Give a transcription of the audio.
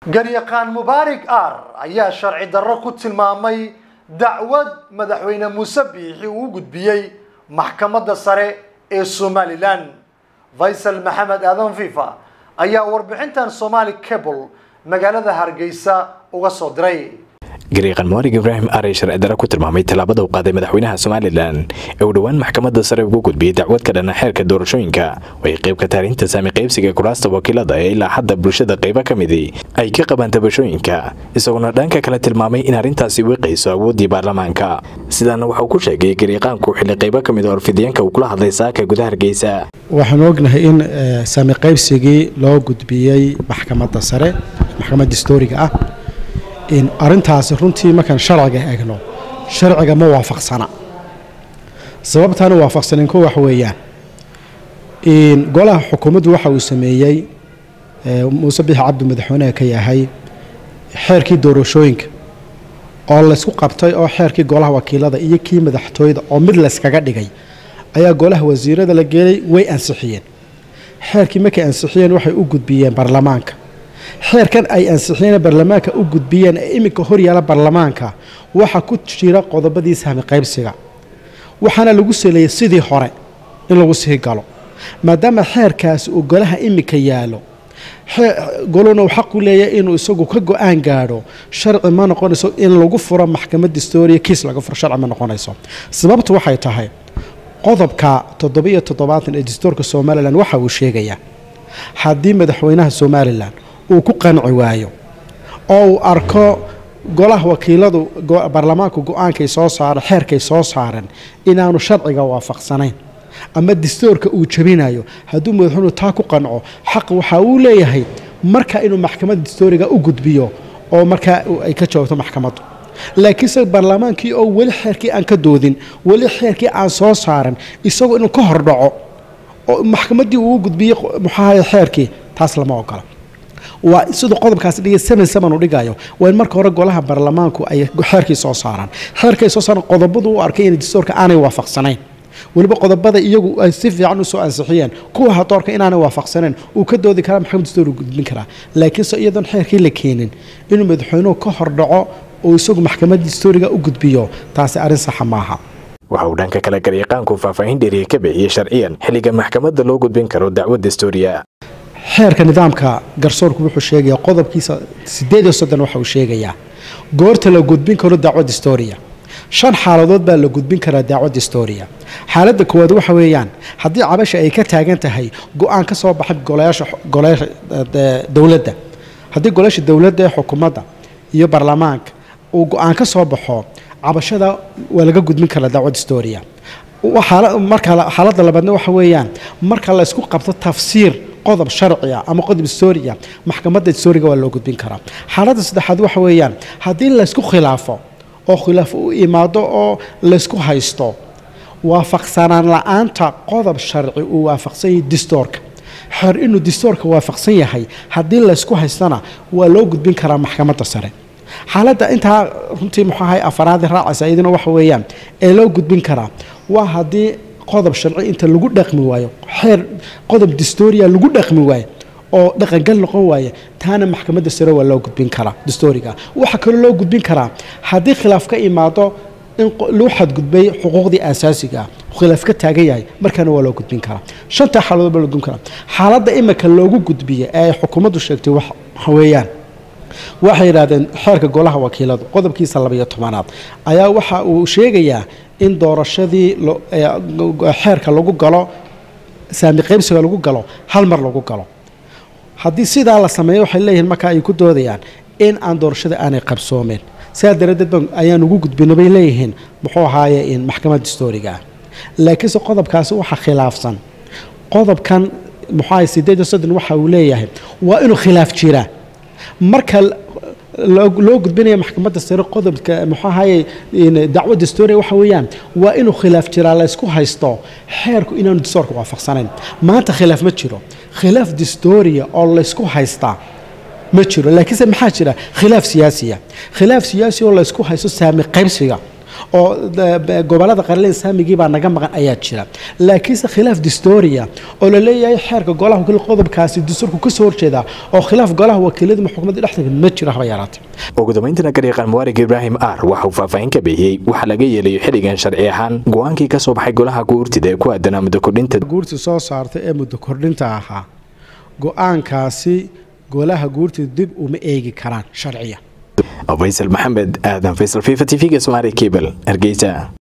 garyaqaan mubaarig ar ayaa sharci darro ku tilmaamay dacwad madaxweyne muuse biixi uu u gudbiyey maxkamadda sare ee somalilan faysal maxamed aadan fifa ayaa warbixintan somali cable magaalada hargeysa uga soo diray gariiqan muarig ibraahim arey sharci dare ku tilmaamay tallaabada uu qaaday madaxweynaha somalilan ee uu dhowaan maxkamadda sare ugu gudbiyey dacwad ka dhana xeerka doorashooyinka oo ay qayb ka taarinta saami qaybsiga kuraasta wakiilada ee ilaa hadda bulshada qaybo ka midi ay ka qabaan tabashooyinka isagoona dhanka kale tilmaamay in arrintaasi wiiqayso awooddii baarlamaanka sidaana waxauu ku sheegay gariiqaanku xilli qaybo ka mid oo orfidyaenka uu kula hadlay saaka gudaha hargeysa waxaanu ognahay in saami qaybsigii loo gudbiyey maxkamadda sare maxkamadda historiga ah arintaasi runtii markaan sharciga eegno sharciga ma waafaqsana sababtaana waafaqsanin ko wax weeyaan golaha xukuumaddu waxa uu sameeyey muuse bixi cabdi madaxweyneha ka yahay xeerkii doorashooyinka oo laysku qabtay oo xeerkii golaha wakiilada iyo kii madaxtooyada oo mid layskaga dhigay ayaa golaha wasiirada la geelay way ansixiyeen xeerkii markay ansixiyeen waxay u gudbiyeen baarlamaanka xeerkan ay ansixiyeen baarlamaanka u gudbiyeen ee iminka horyaala baarlamaanka waxaa ku jira qodobadii sahmi qaybsiga waxaana lagu saleeyey sidii hore in lagu sii galo maadaama xeerkaasi uu golaha iminka yaalo goluna uu xaq u leeyahay inuu isagu ka go-aan gaadho sharci ma noqonayso in lagu furo maxkamad historia kiis laga furo sharci ma noqonayso sababtu waxay tahay qodobka toddobiyo toddobaatan ee dastuurka somalilan waxa uu sheegayaa haddii madaxweynaha somalilan uu ku qanci waayo oo uu arko golaha wakiiladu baarlamaanku go-aankay soo saaren xeerkay soo saaren inaanu sharciga waafaqsanayn ama dastuurka uu jabinayo hadduu madaxweynuhu taa ku qanco xaq waxa uu leeyahay marka inuu maxkamadda dastuuriga u gudbiyo oo markaa ay ka joogto maxkamaddu laakiinse baarlamaankii oo weli xeerkii aan ka doodin weli xeerkii aan soo saaran isagoo inuu ka hordhaco oo maxkamaddii uu gudbiyey muxaahay xeerkii taas lama ogola waa siduu qodobkaasi dhigay seven seven uu dhigayo waa in marka hore golaha baarlamaanku ay xeerkii soo saaraan xeerkay soo saaran qodobadu u arkay in dastuurka aanay waafaqsanayn weliba qodobada iyagu ay si fiican usoo ansixiyeen kuwa hadoorka inaanay waafaqsaneen uu ka doodi karaa maxkamad dastuur gudbin karaa laakiinse iyadoon xeerkii la keenin inuu madaxweynuhu ka hordhaco oo isagu maxkamadda dastuuriga u gudbiyo taasi arrin saxa maaha waxa uu dhanka kale garyaqaanku faahfaahin dheeriya ka bixiyey sharciyan xilliga maxkamadda loo gudbin karo dacwad dastuuriya xeerka nidaamka garsoorku wuxuu sheegayaa qodobkiisa sideed iyo soddon waxa uu sheegayaa goorta la gudbin karo dacwad historia shan xaaladood baa la gudbin karaa dacwad historia xaaladda koowaad waxa weeyaan haddii cabasha ay ka taagan tahay go-aan ka soo baxay golayaasha golayaasha dowladda haddii golayaasha dowladda ee xukuumadda iyo baarlamaanka uu go-aan ka soo baxo cabashada waa laga gudbin karaa dacwad historia marka xaaladda labaadna waxa weeyaan marka la isku qabto tafsiir qodob sharciya ama qodob historia maxkamadda historiga waa loo gudbin karaa xaaladda saddexaad waxa weeyaan haddii laysku khilaafo oo khilaaf u imaado oo laysku haysto waafaqsanaan la-aanta qodob sharci uu waafaqsan yahay distoorka xer inuu distoorka waafaqsan yahay haddii laysku haystana waa loo gudbin karaa maxkamadda sare xaaladda intaa runtii muxuahay afaraadi raacaysa iyaduna waxa weeyaan ee loo gudbin karaa waa haddii qodob sharci inta lagu dhaqmi waayo xeer qodob distoria lagu dhaqmi waayo oo dhaqangal noqon waaye taana maxkamadda sare waa loo gudbin karaa dastuuriga waxaa kaloo loo gudbin karaa haddii khilaaf ka imaado in loo xadgudbay xuquuqdii aasaasiga ah khilaaf ka taagan yahay markaana waa loo gudbin karaa shantaa xaaladood baa loo gudbin karaa xaaladda imika loogu gudbiya ee ay xukuumaddu sheegtay waxa weeyaan waxay yidhahdeen xeerka golaha wakiiladu qodobkiisa labaiyo tobanaad ayaa waxa uu sheegayaa in doorashadii xeerka lagu galo saami qaybsiga lagu galo hal mar lagu galo haddii sidaa la sameeyo waxay leeyihiin marka ay ku doodayaan in aan doorashada aanay qabsoomeen sidaa daraaddeed ba ayaan ugu gudbina bay leeyihiin muxuu ahaaye in maxkamad historiga ah laakiinse qodobkaasi waxaa khilaafsan qodobkan muxuu ahay sideed iyo soddon waxa uu leeyahay waa inuu khilaaf jiraa marka loo gudbinaya maxkamadda sare qodobka muxuu ahaye dacwad historia waxa weeyaan waa inuu khilaaf jiraa laysku haysto xeerku inaanu dastoorka waafaqsanayn maanta khilaaf ma jiro khilaaf distoria oo laysku haystaa ma jiro laakiinse maxaa jira khilaaf siyaasiya khilaaf siyaasi oo laysku haysto saami qaybsiga oo gobolada qarleen saamigii baa naga maqan ayaa jira laakiinse khilaaf distoria oo la leeyahay xeerka golaha wakiil qodobkaasi dastuurku kasoo horjeeda oo khilaaf golaha wakiilada xukuumadda dhexdeeda ma jiro haba yaraatee ugu dambayntana garyaqaan muwaarig ibraahim ar waxa uu faahfaahin ka bixiyey waxaa laga yeelayo xilligan sharci ahaan go-aankii ka soo baxay golaha guurtida ee ku aadanaa muddo kordhinta guurti soo saartay ee muddo kordhinta ahaa go-aankaasi golaha guurtida dib uma eegi karaan sharciya faysal maxamed aadan faysal fifa t v-ga somaali cable hargeysa